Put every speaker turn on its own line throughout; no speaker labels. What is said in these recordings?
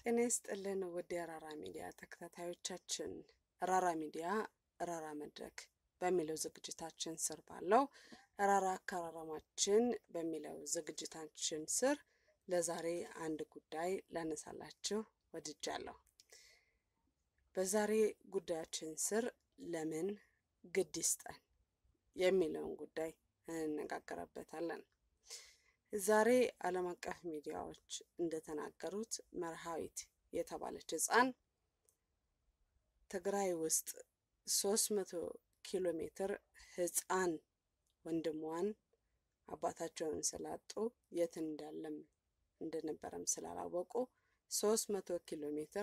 ጤና ይስጥልን ውድ የራራ ሚዲያ ተከታታዮቻችን፣ ራራ ሚዲያ ራራ መድረክ በሚለው ዝግጅታችን ስር ባለው ራራ አከራረማችን በሚለው ዝግጅታችን ስር ለዛሬ አንድ ጉዳይ ላነሳላችሁ ወድጃለሁ። በዛሬ ጉዳያችን ስር ለምን ግድ ይስጠን የሚለውን ጉዳይ እንነጋገረበታለን። ዛሬ ዓለም አቀፍ ሚዲያዎች እንደተናገሩት መርሃዊት የተባለች ሕፃን ትግራይ ውስጥ ሶስት መቶ ኪሎ ሜትር ሕፃን ወንድሟን አባታቸውን ስላጡ የት እንዳለም እንደነበረም ስላላወቁ ሶስት መቶ ኪሎ ሜትር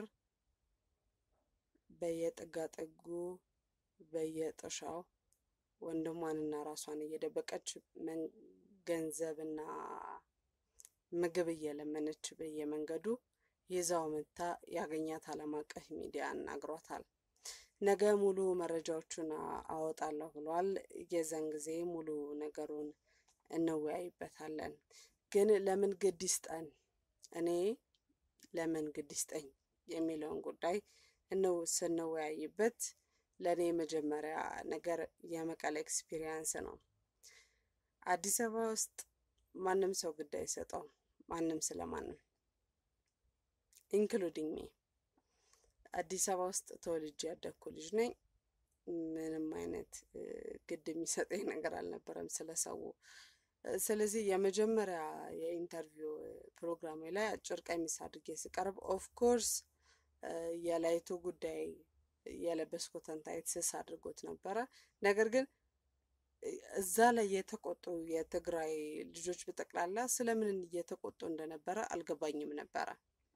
በየጥጋጥጉ በየጥሻው ወንድሟንና ራሷን እየደበቀች ገንዘብና ምግብ እየለመነች በየመንገዱ ይዛው መታ ያገኛት ዓለም አቀፍ ሚዲያ አናግሯታል። ነገ ሙሉ መረጃዎቹን አወጣለሁ ብሏል። የዛን ጊዜ ሙሉ ነገሩን እንወያይበታለን። ግን ለምን ግድ ይስጠን፣ እኔ ለምን ግድ ይስጠኝ የሚለውን ጉዳይ እነው ስንወያይበት ለእኔ መጀመሪያ ነገር የመቀሌ ኤክስፒሪየንስ ነው። አዲስ አበባ ውስጥ ማንም ሰው ግድ አይሰጠውም፣ ማንም ስለማንም ኢንክሉዲንግ ሚ። አዲስ አበባ ውስጥ ተወልጄ ያደግኩ ልጅ ነኝ። ምንም አይነት ግድ የሚሰጠኝ ነገር አልነበረም ስለ ሰው። ስለዚህ የመጀመሪያ የኢንተርቪው ፕሮግራሜ ላይ አጭር ቀሚስ አድርጌ ስቀርብ ኦፍኮርስ የላይቱ ጉዳይ የለበስኩትን ታይት ስስ አድርጎት ነበረ። ነገር ግን እዛ ላይ የተቆጡ የትግራይ ልጆች በጠቅላላ ስለምን እየተቆጡ እንደነበረ አልገባኝም ነበረ።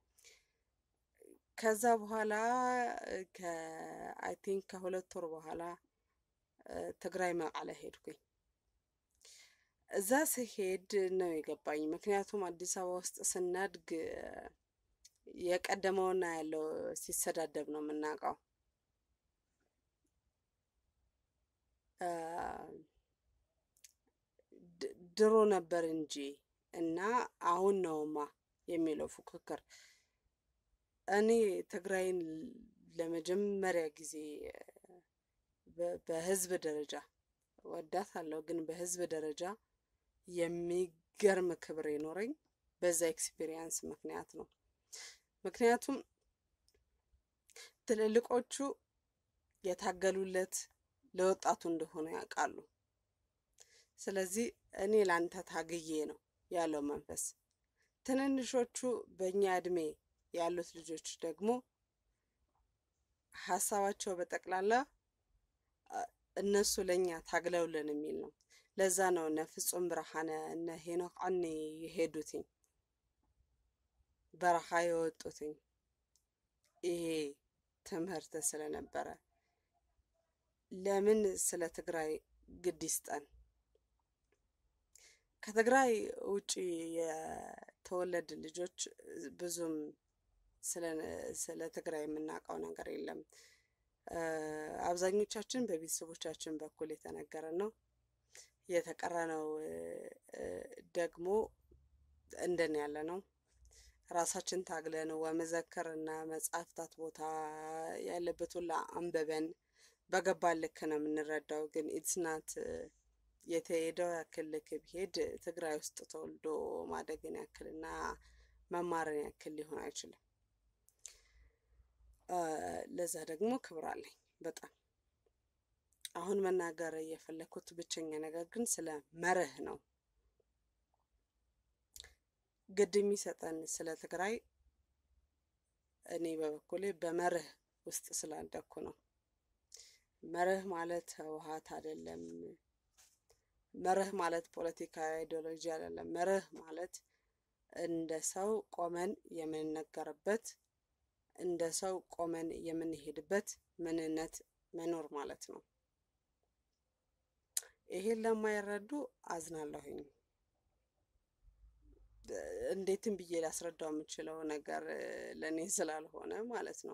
ከዛ በኋላ ከአይ ቲንክ ከሁለት ወር በኋላ ትግራይ መቀለ ሄድኩኝ። እዛ ስሄድ ነው የገባኝ። ምክንያቱም አዲስ አበባ ውስጥ ስናድግ የቀደመውና ያለው ሲሰዳደብ ነው የምናውቀው። ድሮ ነበር እንጂ እና አሁን ነውማ የሚለው ፉክክር። እኔ ትግራይን ለመጀመሪያ ጊዜ በህዝብ ደረጃ ወዳታለሁ፣ ግን በህዝብ ደረጃ የሚገርም ክብር የኖረኝ በዛ ኤክስፒሪየንስ ምክንያት ነው። ምክንያቱም ትልልቆቹ የታገሉለት ለወጣቱ እንደሆነ ያውቃሉ። ስለዚህ እኔ ላንተ ታግዬ ነው ያለው መንፈስ። ትንንሾቹ በእኛ እድሜ ያሉት ልጆች ደግሞ ሀሳባቸው በጠቅላላ እነሱ ለእኛ ታግለውልን የሚል ነው። ለዛ ነው እነ ፍጹም ብርሃነ እነ ሄኖክ አኒ የሄዱትኝ በረሃ የወጡትኝ ይሄ ትምህርት ስለነበረ ለምን ስለ ትግራይ ግድ ይስጠን? ከትግራይ ውጭ የተወለድ ልጆች ብዙም ስለ ትግራይ የምናውቀው ነገር የለም። አብዛኞቻችን በቤተሰቦቻችን በኩል የተነገረ ነው። የተቀረነው ደግሞ እንደን ያለ ነው። ራሳችን ታግለን ወመዘክር እና መጽሐፍታት ቦታ ያለበት ሁላ አንበበን በገባ ልክ ነው የምንረዳው። ግን ኢትስናት የተሄደው ያክል ልክ ቢሄድ ትግራይ ውስጥ ተወልዶ ማደግን ያክል እና መማርን ያክል ሊሆን አይችልም። ለዛ ደግሞ ክብር አለኝ በጣም። አሁን መናገር የፈለኩት ብቸኛ ነገር ግን ስለ መርህ ነው። ግድ የሚሰጠን ስለ ትግራይ እኔ በበኩሌ በመርህ ውስጥ ስላደግኩ ነው። መርህ ማለት ህወሓት አይደለም። መርህ ማለት ፖለቲካ አይዲዮሎጂ አይደለም። መርህ ማለት እንደ ሰው ቆመን የምንነገርበት እንደ ሰው ቆመን የምንሄድበት ምንነት መኖር ማለት ነው። ይሄን ለማይረዱ አዝናለሁኝ። እንዴትም ብዬ ላስረዳው የምችለው ነገር ለእኔ ስላልሆነ ማለት ነው።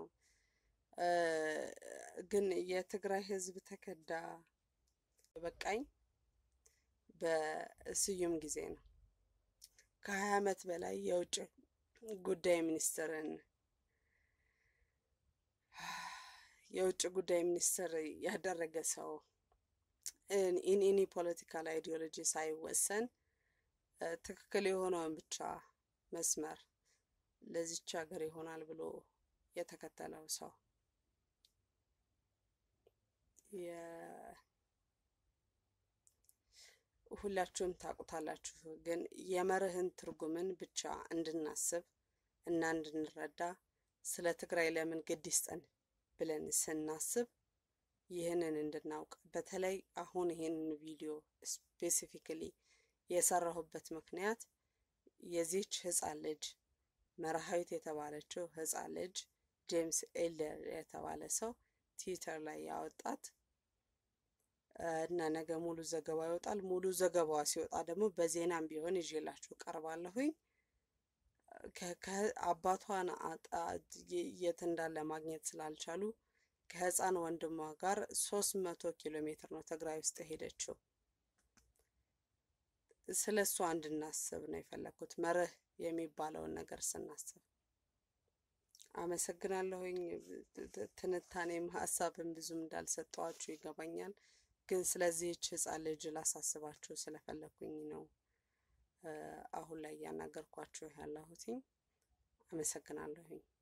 ግን የትግራይ ህዝብ ተከዳ በቃኝ በስዩም ጊዜ ነው። ከሀያ ዓመት በላይ የውጭ ጉዳይ ሚኒስትርን የውጭ ጉዳይ ሚኒስትር ያደረገ ሰው ኢን ኤኒ ፖለቲካል አይዲዮሎጂ ሳይወሰን ትክክል የሆነውን ብቻ መስመር ለዚች ሀገር ይሆናል ብሎ የተከተለው ሰው ሁላችሁም ታውቁታላችሁ። ግን የመርህን ትርጉምን ብቻ እንድናስብ እና እንድንረዳ ስለ ትግራይ ለምን ግድ ይስጠን ብለን ስናስብ ይህንን እንድናውቅ በተለይ አሁን ይህንን ቪዲዮ ስፔሲፊክሊ የሰራሁበት ምክንያት የዚች ህፃን ልጅ መርሃዊት የተባለችው ህፃን ልጅ ጄምስ ኤልደር የተባለ ሰው ትዊተር ላይ ያወጣት እና ነገ ሙሉ ዘገባ ይወጣል። ሙሉ ዘገባዋ ሲወጣ ደግሞ በዜናም ቢሆን ይዤላችሁ ቀርባለሁኝ። አባቷን የት እንዳለ ማግኘት ስላልቻሉ ከህፃን ወንድሟ ጋር ሶስት መቶ ኪሎ ሜትር ነው ትግራይ ውስጥ ሄደችው። ስለ እሷ እንድናስብ ነው የፈለግኩት፣ መርህ የሚባለውን ነገር ስናስብ። አመሰግናለሁኝ። ትንታኔም ሀሳብም ብዙም እንዳልሰጠዋችሁ ይገባኛል። ግን ስለዚህች ህፃን ልጅ ላሳስባችሁ ስለፈለኩኝ ነው አሁን ላይ እያናገርኳችሁ ያለሁትኝ። አመሰግናለሁኝ።